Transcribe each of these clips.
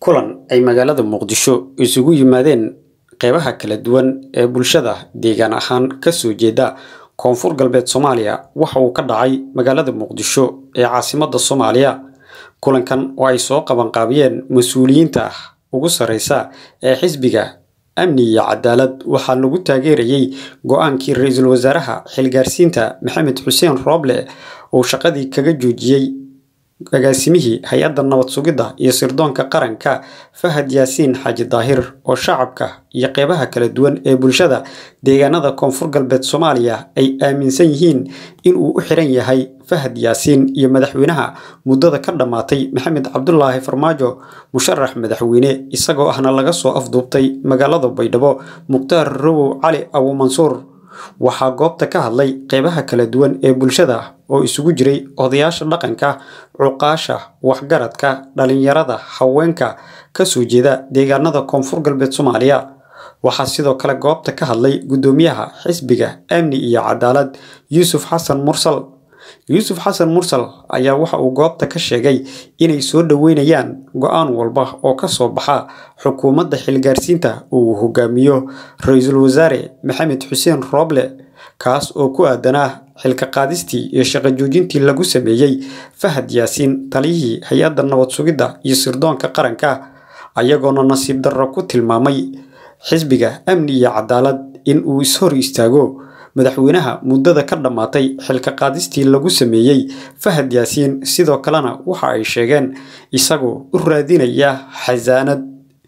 kulan ay magaalada muqdisho isugu yimaadeen qeybaha kala duwan ee bulshada deegaan ahaan kasoo jeeda koonfur galbeed soomaaliya waxa uu ka dhacay magaalada muqdisho ee caasimada soomaaliya kulankan oo ay soo qabanqaabiyeen mas-uuliyiinta ugu sarreysa ee xisbiga amni iyo cadaalad waxaa lagu taageerayey go-aankii ra-iisul wasaaraha xilgaarsiinta maxamed xuseen rooble uu shaqadii kaga joojiyey agaasimihii hay-adda nabad sugidda iyo sirdoonka qaranka fahad yaasiin xaaji daahir oo shacabka iyo qeybaha kala duwan ee bulshada deegaanada koonfur galbeed soomaaliya ay aaminsan yihiin inuu u xiran yahay fahad yaasiin iyo madaxweynaha muddada ka dhammaatay maxamed cabdulaahi farmaajo musharax madaxweyne isagoo ahna laga soo afduubtay magaalada baydhabo mukhtaar rawow cali abu mansuur waxaa goobta ka hadlay qeybaha kala duwan ee bulshada oo isugu jiray odayaasha dhaqanka cuqaasha waxgaradka dhalinyarada haweenka kasoo jeeda deegaanada koonfur galbeed soomaaliya waxaa sidoo kale goobta ka hadlay guddoomiyaha xisbiga amni iyo cadaalad yuusuf xasan mursal yuusuf xasan mursal ayaa waxa uu goobta ka sheegay inay soo dhoweynayaan go-aan walba oo kasoo baxa xukuumadda xilgaarsiinta uu hogaamiyo ra-iisul wasaare maxamed xuseen rooble kaas oo ku aadanaa xilka qaadistii iyo shaqo joojintii lagu sameeyey fahad yaasiin taliyihii hay-adda nabad sugidda iyo sirdoonka qaranka ayagoona nasiib darro ku tilmaamay xisbiga amni iyo cadaalad in uu ishor istaago madaxweynaha muddada ka dhammaatay xilka qaadistii lagu sameeyey fahad yaasiin sidoo kalena waxa ay sheegeen isagoo u raadinaya xasaanad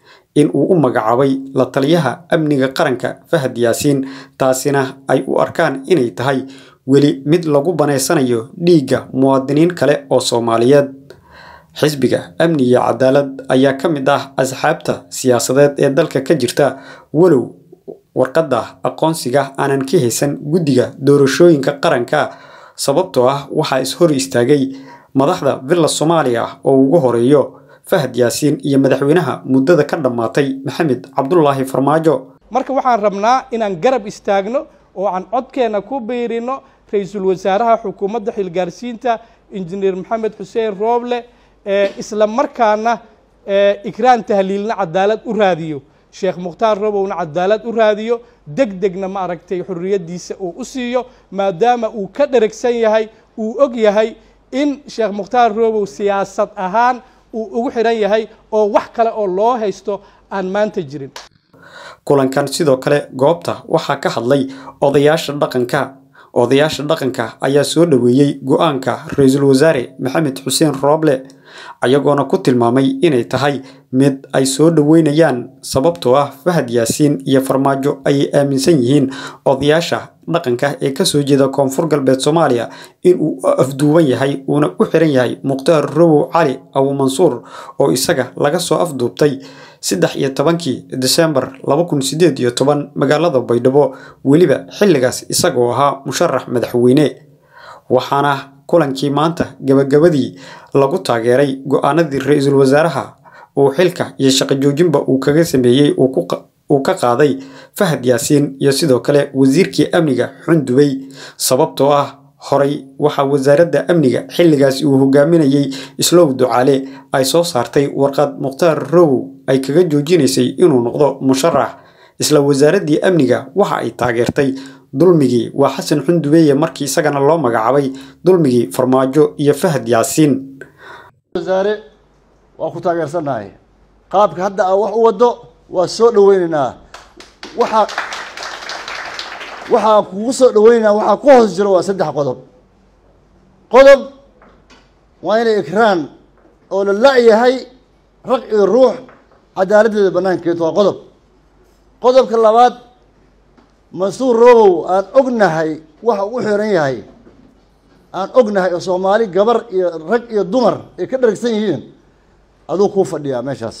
in uu u magacaabay la taliyaha amniga qaranka fahad yaasiin taasina ay u arkaan inay tahay weli mid lagu banaysanayo dhiigga muwaadiniin kale oo soomaaliyeed xisbiga amni iyo cadaalad ayaa ka mid ah asxaabta siyaasadeed ee dalka ka jirta walow warqadda aqoonsiga aanan ka haysan guddiga doorashooyinka qaranka sababtoo ah waxaa is-hor istaagay madaxda villa soomaaliya oo ugu horeeyo fahad yaasiin iyo madaxweynaha muddada ka dhammaatay maxamed cabdulaahi farmaajo marka waxaan rabnaa inaan garab istaagno oo aan codkeenna ku biirino ra-iisul wasaaraha xukuumadda xilgaarsiinta injineer maxamed xuseen rooble isla markaana ikraan tahliilna cadaalad u raadiyo sheekh mukhtaar robowna cadaalad u raadiyo deg degna ma aragtay xorriyaddiisa uu u siiyo maadaama uu ka dheragsan yahay uu og yahay in sheekh mukhtaar robow siyaasad ahaan uu ugu xidhan yahay oo wax kale oo loo haysto aan maanta jirin kulankan sidoo kale goobta waxaa ka hadlay odayaasha dhaqanka odayaasha dhaqanka ayaa soo dhoweeyey go-aanka ra-iisul wasaare maxamed xuseen rooble ayagoona ku tilmaamay inay tahay mid ay soo dhoweynayaan sababtoo ah fahad yaasiin iyo farmaajo ayay aaminsan yihiin odayaasha dhaqanka ee kasoo jeeda koonfur galbeed soomaaliya inuu afduuban yahay uuna u xiran yahay mukhtaar rawow cali abu mansuur oo isaga laga soo afduubtay saddex iyo tobankii desembar laba kun sideed iyo toban magaalada baydhabo weliba xilligaas isagoo ahaa musharax madaxweyne waxaana kulankii maanta gabagabadii lagu taageeray go-aanadii ra-iisul wasaaraha uu xilka iyo shaqo joojinba uu kaga sameeyey uu ka qaaday fahad yaasiin iyo sidoo kale wasiirkii amniga xundubay sababtoo ah horay waxaa wasaaradda amniga xilligaas uu hogaaminayey islow ducaale ay soo saartay warqad mukhtaar rowow ay kaga joojinaysay inuu noqdo musharax isla wasaaraddii amniga waxa ay taageertay dulmigii waa xasan xundubeeye markii isagana loo magacaabay dulmigii farmaajo iyo fahad yaasiin wasaare waa ku taageersannahay qaabka hadda aa wax u waddo waa soo dhaweynaynaa waxaa waxaan kugu soo dhaweynaynaa waxaa ku hoos jiro waa saddex qodob qodob waa inay ikraan oo la la-yahay rag iyo ruux cadaaladdeeda bannaankeedu waa qodob qodobka labaad mansuur robow aan ognahay waxa u xiran yahay aan ognahay oo soomaali gabar iyo rag iyo dumar ay ka dharagsan yihiin aduu kuu fadhiyaa meeshaas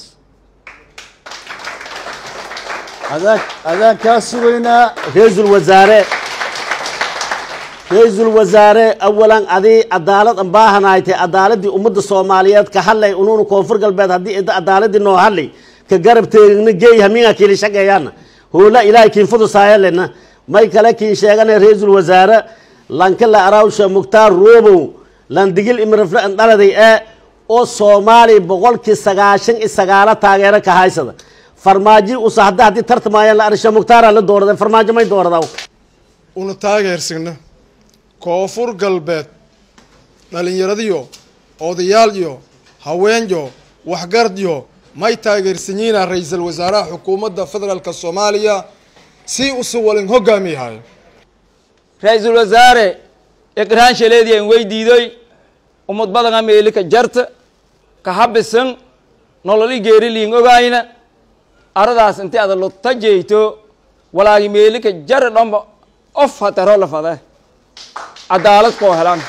adaan adaan kaa sugaynaa ra-iisul wasaare ra-iisul wasaare awalan adii cadaalad an baahanaytay cadaaladii ummadda soomaaliyeed ka hadlay unuuna koonfur galbeed haddii ida cadaaladii noo hadlay ka garab teegna geey haminga kiili shaqeeyaana hoola ilaahay kiin fudusaayalena may kale kiin sheegana ra-iisul wasaare lanka la arawsha mukhtaar roobow lan digil imrafle an dhaladay ee oo soomaaliya boqolkii sagaashan iyo sagaalo taageero ka haysada farmaajo usa hadda haddii tartamayaan la arisha mukhtaara la doorada farmaajo may dooradaa una taageersigna koonfur galbeed dhallinyaradiyo odayaal iyo haweenyo waxgaradyo may taageersanyiina ra-iisul wasaaraha xukuumadda federaalka soomaaliya si usu walin hogaamiyahay ra-iisul wasaare iqraan shaleediyan weydiidoy umad badanga meelika jarta ka habisan nololi geeriliin ogayna aradaas inti ada lutta jeyto walaagi meelika jara dhomba of hataro la fade cadaalad koo helan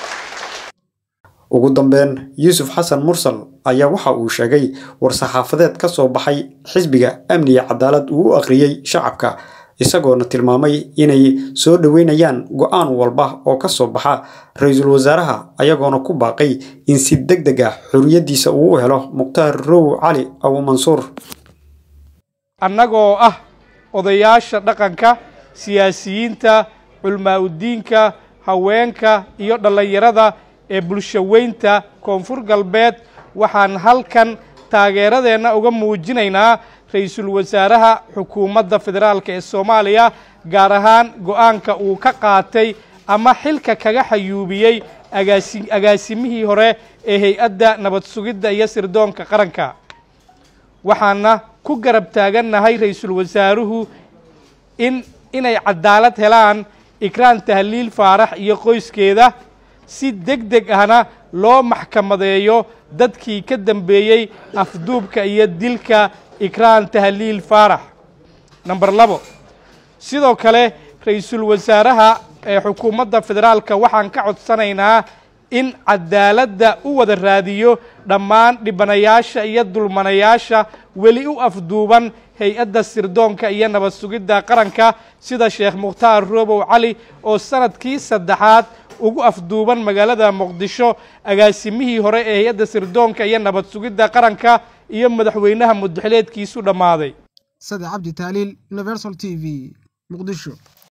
ugu dambeyn yuusuf xasan mursal ayaa waxa uu sheegay war-saxaafadeed ka soo baxay xisbiga amniga cadaalad uu u akhriyey shacabka isagoona tilmaamay inay soo dhoweynayaan go-aan walba oo ka soo baxa ra-iisul wasaaraha ayagoona ku baaqay in si deg deg ah xorriyaddiisa uu u helo mukhtaar row cali abu mansuur annagoo ah odayaasha dhaqanka siyaasiyiinta culmaa-udiinka haweenka iyo dhallinyarada ee bulshaweynta koonfur galbeed waxaan halkan taageeradeenna uga muujinaynaa ra-iisul wasaaraha xukuumadda federaalk ee soomaaliya gaar ahaan go-aanka uu ka qaatay ama xilka kaga xayuubiyey agaasi agaasimihii hore ee hay-adda nabad sugidda iyo sirdoonka qaranka waxaana ku garab taagannahay ra-iisul wasaaruhu in inay cadaalad helaan ikraan tahliil faarax iyo qoyskeeda si deg deg ahna loo maxkamadeeyo dadkii ka dambeeyey afduubka iyo dilka ikraan tahliil faarax number labo sidoo kale ra-iisul wasaaraha ee xukuumadda federaalka waxaan ka codsanaynaa in cadaaladda u wada raadiyo dhammaan dhibanayaasha iyo dulmanayaasha weli u afduuban hay-adda sirdoonka iyo nabad sugidda qaranka sida sheekh mukhtaar roobow cali oo sanadkii saddexaad ugu afduuban magaalada muqdisho agaasimihii hore ee hay-adda sirdoonka iyo nabad sugidda qaranka iyo madaxweynaha mudaxileedkiisu dhammaaday sade cabdi taaliil universal t v muqdisho